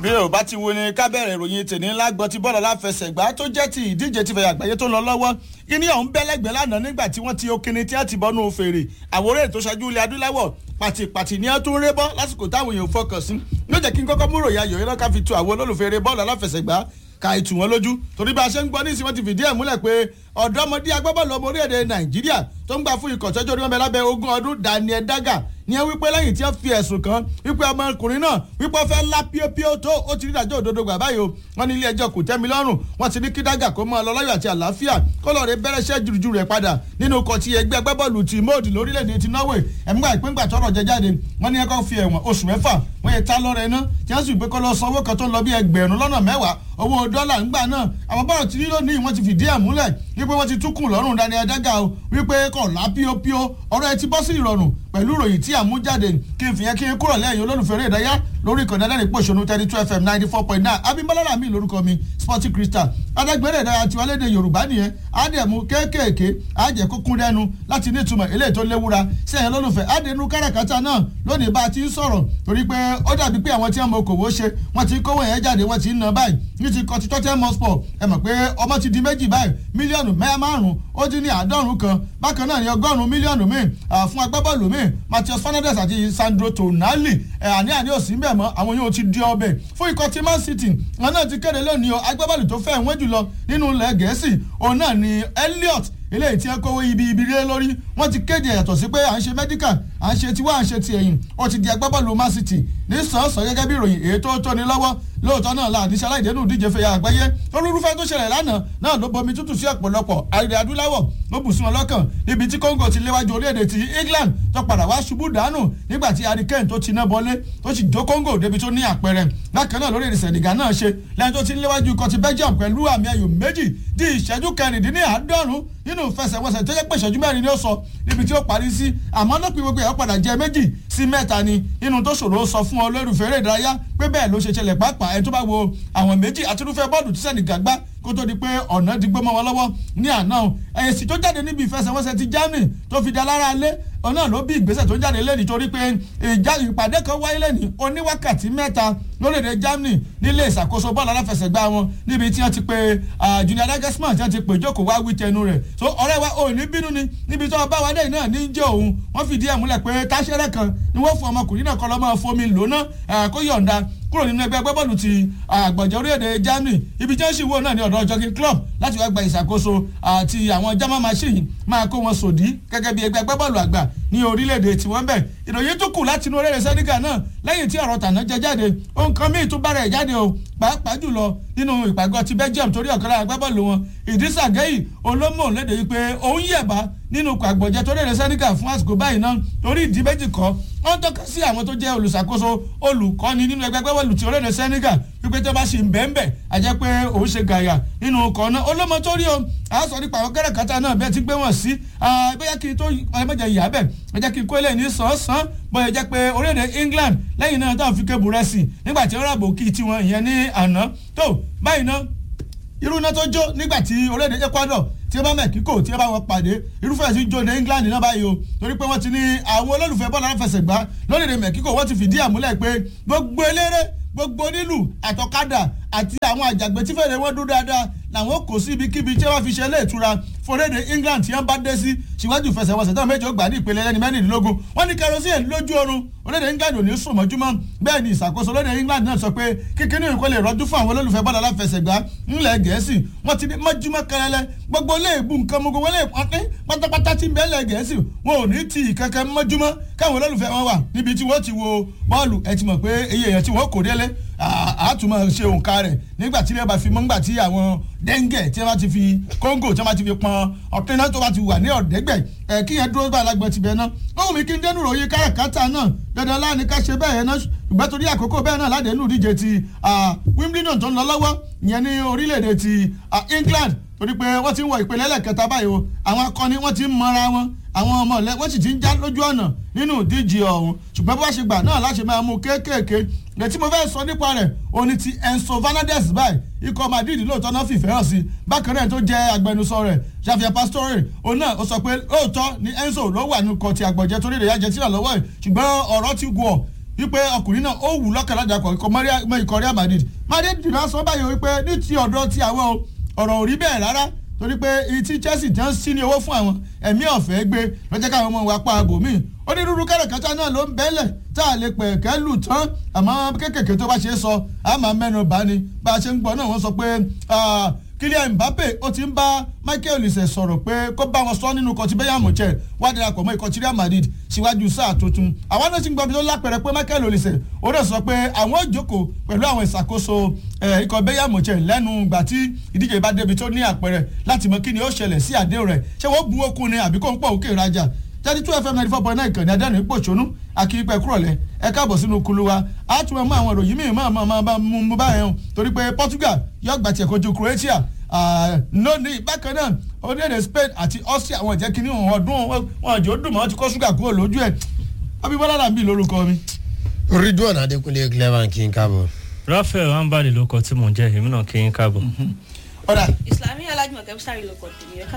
bí o bá ti wo ni ká bẹ̀rẹ̀ ìròyìn tèmi ńlá gbọ́ ti bọ́ọ̀lù aláfẹsẹ̀gbá tó jẹ́ ti ìdíje ti fẹ̀yà àgbáyé tó ń lọ lọ́wọ́ kíní ọ̀hún bẹ́lẹ́gbẹ́ lánàá nígbà tí wọ́n ti okini tí wọ́n ti bọ́nú fèrè àwòrán ètò ṣáájú ilẹ̀ adúláwọ̀ pàtìpàtì ni wọ́n tún ré bọ́ lásìkò táwọn èèyàn fọkàn sí ló jẹ́ kí n kọ́kọ́ múrò ya yòóyìn náà ká fi tu àwọn olólùfẹ́ bọ́ọ̀lù aláfẹsẹ̀gbá ka ìtù wọn lójú torí bá a ṣe ń gbọ́ ní ìsìn wọn ti fìdí ẹ̀ múlẹ̀ pé ọ̀dọ́mọdé agbábọ́ọ̀lù ọmọ orílẹ̀-èdè nàìjíríà tó ń gbà fún ikọ̀ tọ́jú orí wọn bẹ lábẹ́ ogún ọdún daniel daga ní ẹ wípé lẹ́yìn tí wọ́n fi ẹ̀sùn kan wípé ọmọkùnrin náà wípé ó fẹ́ lá píópíó tó ó ti rí ìdájọ́ òdodo gbà báyìí o wọ́n ní ilé ẹjọ́ kò tẹ́mi lọ́rùn wọ́n ti ní kí daga kó máa lọ láyọ̀ àti àlàáfíà kó lọ́ọ́ rẹ bẹ̀rẹ̀ iṣẹ́ jùrùjù rẹ̀ padà nínú ikọ̀ ti ẹgbẹ́ agbábọ́ọ̀lù ti mọ́ọ̀dì lórílẹ̀‐èdè ti norway ẹ̀múgbà ìpínpà tọrọ jẹ jáde wọ́n ní ẹ̀kọ́ fi ẹ̀wọ̀n oṣù mẹ́fà wọ́n yẹ tá lọ́rẹ̀ iná tí wọ́n sì gbé kọ́ lọ sanwó kan tó ń lọ bí ẹgbẹ̀rún lọ́nà mẹ́wàá owó dọ́là ńgbà náà àwọn bọ́ọ̀lù tí nílò ní wọ́n ti fìdí ẹ̀ múlẹ̀ wípé wọ́n ti túkùn lọ́rùn Daniel Daga o wípé kọ̀ lá píópíó ọ̀rọ̀ ẹ ti bọ́ sí ìrọ̀rùn pẹ̀lú ìròyìn tí àmújáde kí n fìyẹn kí n kúrò lẹ́yìn olólùfẹ́ eré ìdárayá lórí ìkànnì ẹlẹ́rìí pòṣónú thirty two fm ninety four point nine abimbola rami lórúkọ mi sporting crystal adágbére ìdárayá tiwa léde yorùbá nìyẹn àdẹ̀mú kéékèèké àjẹ́ kúkún dẹnu láti ní ìtumọ̀ eléyìí tó léwura sẹ́yìn olólùfẹ́ àdẹnu káràkátà náà lónìí bá a ti ń sọ̀rọ̀ torí pé ó dàbí pé àwọn tí wọ́n mọ okòwò ṣe wọ́n ti kówó yẹn jáde wọ́n ti ń ná báyìí ní ti kọtí tọ́tẹ́ mọ́spọ̀ ẹ mọ̀ pé ọmọ ti di méjì báyìí mílíọ̀nù márùn-ún ó dín ní àádọ́rùn kan bákan náà ní ọgọ́rùn-ún mílíọ̀nù míì fún agbábọ́ọ̀lù míì Matheus Fernandes àti Sandro Tonali àní àní òsì ń bẹ̀ mọ́ àwọn yóò ti di ọbẹ̀ fún ikọ̀ tí Man City wọn náà ti kéde lónìí o agbábọ́ọ̀lù tó fẹ́ wọ́n jùlọ nínú ilẹ̀ Gẹ̀ẹ́sì òun náà ni Elliot eléyìí tí ẹ kówó ibi ibi rẹ lórí wọ́n ti kéde yàtọ̀ sí pé à ń ṣe medical à ń ṣe tiwa à ń ṣe ti ẹ̀yìn ó ti di agbábọ́ọ̀lù Man City ní sàn-án gẹ́gẹ́ bí ìròyìn èyí tó tóni lọ́wọ́ lóòótọ́ náà la àdíṣe aláìdẹ́nu díje fẹ̀yà àgbáyé olúrúfẹ́ tó ṣẹlẹ̀ lánàá náà ló bomi tútù sí ọ̀pọ̀lọpọ̀ àrẹ adúláwọ̀ ló bù sí wọn lọ́kàn níbi tí Congo ti léwájú orílẹ̀-èdè ti England tó padà wá ṣubú dànù nígbà tí Harry Kane tó ti ná bọlé tó sì jó Congo débi tó ní àpẹẹrẹ bákan náà lórílẹ̀-èdè Senegal náà ṣe lẹ́yìn tó ti léwájú ikọ̀ ti Belgium pẹ̀lú àmì ayò méjì di ìṣẹ́jú kẹrìndínláàádọ́rùn nínú ìfẹsẹ̀wọnsẹ̀ tó yẹ pé ìṣẹ́jú mẹ́rin ni ó sọ níbi tí ó parí sí àmọ́ lópin gbogbo ẹ̀ ó padà jẹ́ méjì sí mẹ́ta ni nínú tó ṣòro sọ fún ọ lórúfẹ́ eré ìdárayá pé bẹ́ẹ̀ ló ṣe ṣẹlẹ̀ pàápàá ẹni tó bá wo àwọn méjì àtirúfẹ́ bọ́ọ̀lù tí Senegal gbá kó tó di pé ọ̀nà di gbọ́mọ wọn lọ́wọ́ ní àná ẹ̀sì tó jáde níbi ìfẹsẹ̀wọnsẹ̀ ti Germany tó fi da lára lé ọ̀nà ló bí ìgbésẹ̀ tó jáde lẹ́ni torí pé ìpàdé kan wáyé lẹ́ni oníwákàtí mẹ́ta lórílẹ̀‐èdè Germany nílé ìṣàkóso bọ́ọ̀lù aláfẹsẹ̀gbá wọn níbi tí wọ́n ti pe Junior Nagelsmann tí wọ́n ti pè jókòó wá wí tẹnu rẹ̀ so ọ̀rẹ́ wa ò ní bínú ni níbi tí wọ́n bá wa dé náà ní jẹ́ òun wọ́n fìdí ẹ̀ múlẹ̀ pé táṣẹ́rẹ́ kan ni wọ́n fún ọmọkùnrin náà kọ́ lọ́mọ fomi lóná kó yọ̀ǹda kúrò nínú ẹgbẹ́ agbábọ́ọ̀lù ti àgbọ̀jẹ̀ orílẹ̀-èdè Germany ibi tí wọ́n sì wò náà ní ọ̀dọ̀ jogging club láti wá gba ìṣàkóso àti àwọn German machine máa kó wọn sòdí gẹ́gẹ́ bí ẹgbẹ́ agbábọ́ọ̀lù àgbà ní orílẹ̀-èdè tiwọn bẹ̀ ìròyìn tó kù láti inú orílẹ̀ Senegal náà lẹ́yìn tí ọ̀rọ̀ tàná jẹ jáde ohun kan míì tún bára ẹ̀ jáde o pàápàá jùlọ nínú ìpàgọ́ ti Belgium torí ọ̀kan lára agbábọ́ọ̀lù wọn Idrissa Gueye olómò léde yìí pé òun yẹ̀bá nínú àgbọ̀jẹ̀ tó rèrè Senegal fún àsìkò báyìí náà torí ìdí méjì kọ́ wọ́n tọ́ka sí àwọn tó jẹ́ olùṣàkóso olùkọ́ni nínú ẹgbẹ́ agbábọ́ọ̀lù ti orílẹ̀ Senegal wípé tó bá ṣì ń bẹ́ẹ̀nbẹ́ àjẹ́ pé òun ṣe gàyà nínú ọkọ̀ náà olómọ tó rí o a sọ nípa àwọn kẹ́rẹ̀kátà náà bẹ́ẹ̀ ti gbé wọn sí bóyá kí n tó ọlọ́mọdé yà bẹ́ẹ̀ ẹ jẹ́ kí n kó ilé ní sàn-án bóyá jẹ́ pé orílẹ̀-èdè England lẹ́yìn náà táwọn fi kébù rẹ̀ sí nígbà tí ó rà bò kí tiwọn ìyẹn ní àná tó báyìí náà irú iná tó jó nígbà tí orílẹ̀-èdè Ecuador tí ó bá mẹ́kíkò tí ó bá wọn pàdé irúfẹ́ sí jó ní England náà báyìí o torí pé wọ́n ti ní àwọn olólùfẹ́ bọ́ọ̀lù aláfẹsẹ̀gbá lórílẹ̀-èdè mẹ́kíkò wọ́n ti fìdí àmúlẹ̀ pé gbogbo eléré gbogbo onílù àtọ̀kadà àti àwọn àjàgbé tí fèrè wọn dún dáadáa làwọn kò sí ibikíbi tí wọ́n fi ṣe ilé ìtura fòrédè England tí wọ́n bá dé sí síwájú ìfẹsẹ̀wọnsẹ̀ tó méjì ó gbà ní ìpele ẹni mẹ́rìndínlógún wọ́n ní kerosene lójú oorun orílẹ̀ England ò ní sùn mọ́júmọ́ bẹ́ẹ̀ ni ìṣàkóso orílẹ̀ England náà sọ pé kíkínní ìkó lè rọ́jú fún àwọn olólùfẹ́ bọ́ọ̀lù aláfẹsẹ̀gbá ńlẹ̀ Gẹ̀ẹ́sì wọ́n ti ní mọ́júmọ́ kẹrẹlẹ gbogbo léèbù nǹkan mọ́gbó wọlé pọ́npín pátápátá tí ń bẹ́ẹ̀ lẹ̀ Gẹ̀ẹ́sì wọn ò ní ti ìkankan mọ́júmọ́ káwọn olólùfẹ́ wọn wà níbi tí wọ́n ti wo bọ́ọ̀lù ẹ ti mọ̀ pé iye èèyàn tí wọ́n kò délé àtúmọ̀ ṣe òǹkà rẹ̀ nígbà tí ilé bá fi mọ́ nígbà tí àwọn dẹ́ngẹ̀ tí wọ́n ti fi kóńgò tí wọ́n ti fi pọn ọ̀pẹ́ náà tó bá ti wà ní ọ̀dẹ́gbẹ̀ ẹ̀ kí yẹn dúró bá alágbọ̀n tibẹ̀ náà ohun mi kí n dẹnu ròyìn káràkátà náà dandan láàánú ká ṣe bẹ́ẹ̀ náà ìgbà torí àkókò bẹ́ẹ̀ náà láde inú ìdíje ti Wimbledon tó ń lọ lọ́wọ́ ìyẹn ní orílẹ̀-èdè ti England torí pé wọ́n ti ń wọ ìpele ẹlẹ́kẹta báyìí o àwọn akọni wọ́n ti ń mọra wọn àwọn ọmọ ọ̀lẹ́ wọ́n sì ti ń já lójú ọ̀nà nínú ìdíje ọ̀hún ṣùgbọ́n bó bá ṣe gbà náà láṣẹ máa mú kéékèèké lẹ́tí mo fẹ́ sọ nípa rẹ̀ òní ti Enzo Fernandez báyìí ikọ̀ Madrid lóòótọ́ náà fìfẹ́ hàn sí bákan náà tó jẹ́ agbẹnusọ rẹ̀ Javier Pastore òun náà ó sọ pé lóòótọ́ ni Enzo ló wà nínú kọ́ ti àgbọ̀jẹ́ torí rẹ̀ yá jẹ́ tíra lọ́wọ́ ẹ̀ ṣùgbọ́n ọ̀rọ̀ ti gùn ọ̀ wípé ọkùnrin náà ó wù lọ́kàn lájà kọ̀ ikọ̀ Real Madrid Madrid náà sọ báyìí wípé ní ti ọ̀dọ̀ ti àwọn o ọ̀rọ̀ ò rí bẹ́ẹ̀ rárá torí pé tí Chelsea jẹ́ ń sí ní owó fún àwọn ẹ̀mí ọ̀fẹ́ gbé lọ́jọ́ káwọn ọmọ wa pa ààbò míì onírúurú káràkátà náà ló ń bẹ́lẹ̀ tá a lè pẹ̀ kẹ́ lù tán àmọ́ kéékèèké tó bá ṣe é sọ a máa mẹ́nu bá ní bá a ṣe ń gbọ́ náà wọ́n sọ pé Kylian Mbappe ó ti ń bá Michael Olise sọ̀rọ̀ pé kó bá wọn sọ nínú kọtí bẹ́yà mọ̀chẹ́ wá darapọ̀ mọ́ ikọ̀ Real Madrid síwájú sáà tuntun àwọn náà ti ń gbọ́ bí tó lápẹ̀rẹ̀ pé Michael Olise ó dẹ̀ sọ pé àwọn ò jókòó pẹ̀lú àwọn ìṣàkóso ikọ̀ bẹ́yà mọ̀chẹ́ lẹ́nu ìgbà tí ìdíje bá débi tó ní àpẹẹrẹ láti mọ kí ni ó ṣẹlẹ̀ sí àdéhùn rẹ̀ ṣé wọ́n bu okun ni àbí kó ń pọ̀ òkè ìrajà thirty two fm ninety four point nine ìkànnì adẹ́rìn pòṣónú akínípẹ́ kúrọ̀lẹ́ ẹ káàbọ̀ sínú kulu wa a tún mọ àwọn ìròyìn míì máa máa máa mú mú báyẹn o torí pé Portugal yóò gbà tiẹ̀ kojú Croatia lónìí bákan náà orílẹ̀-èdè Spain àti Austria wọn jẹ́ kínní ọdún wọn jò dùn mọ́ wọn ti kó ṣúgà kúrò lójú ẹ̀ Abímbọ́lá làǹbì lórúkọ mi. Ridwan Adékúnlé clever kí n káàbọ̀. Raphael Ambali ló kọ tí mò ń jẹ́ èmi náà kí n káàbọ̀. ọ̀dà Islami alájùmọ̀ kẹ́mísárì ló kọ̀ tèmi ẹ̀ka